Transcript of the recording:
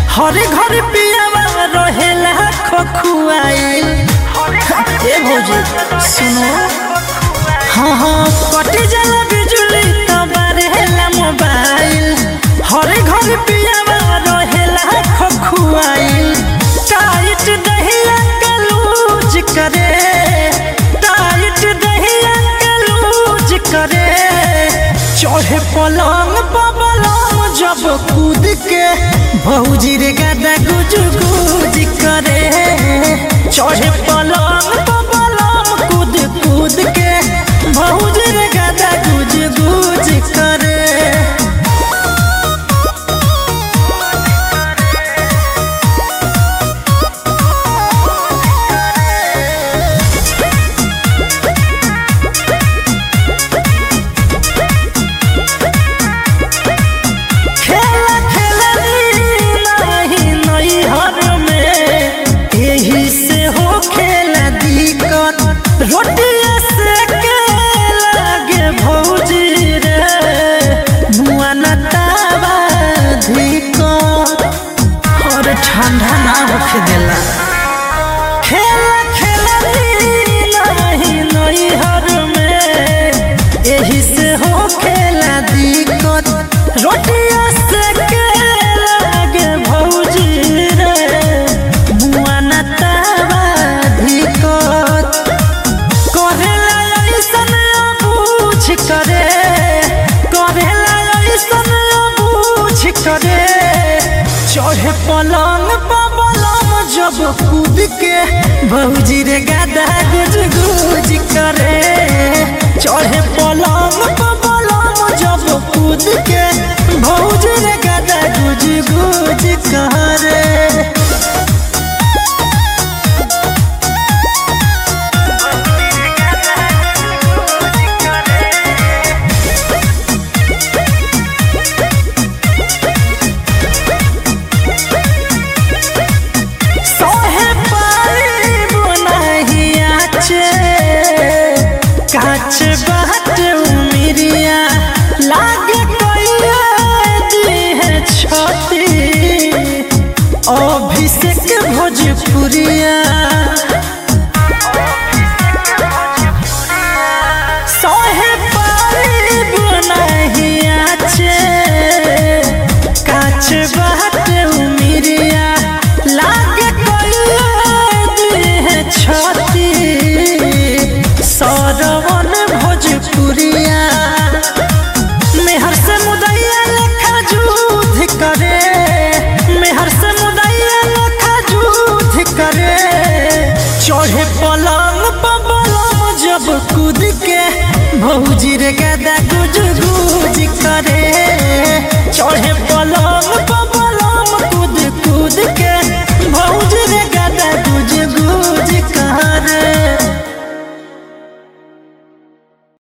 हरे घर पियावा रहेला खखुआइल ए भौजी सुनो हाँ हाँ कटी जाला बिजुली तब रहेला मोबाइल हरे घर पियावा रहेला खखुआइल टाइट दहिया के लूज करे टाइट दहिया के लूज करे चढ़े पलंग पलंग जब कूद के भौजी रे गादा गुज गुज करे चढ़े पलंग पलंग कूद कूद के भौजी रे गादा गुज गुज करे खेला खेलनी नहीं नैहर में यही से हो खेला दिक्कत रोटिया से के लागे भौजी रे मुआ न तावा धिक्कत और ठंडा ना होखे देला खेला खेलनी नहीं नैहर में यही से हो खेला दिक्कत रोटिया से के लागे भौजी रे मुआ न तावा धिक्कत करेला ऐसन बूझ करे करेला ऐसन बूझ करे चढ़े पलंग पलंग जब कूद के भौजी रे गादा गुज गुज करे चढ़े पलंग पलंग जब कूद के भौजी रे गादा गुज गुज करे सोहे पाइब नाही आचे काच बाट उमिरिया लागे कोइया दी है छती अभिषेक भोजपुरिया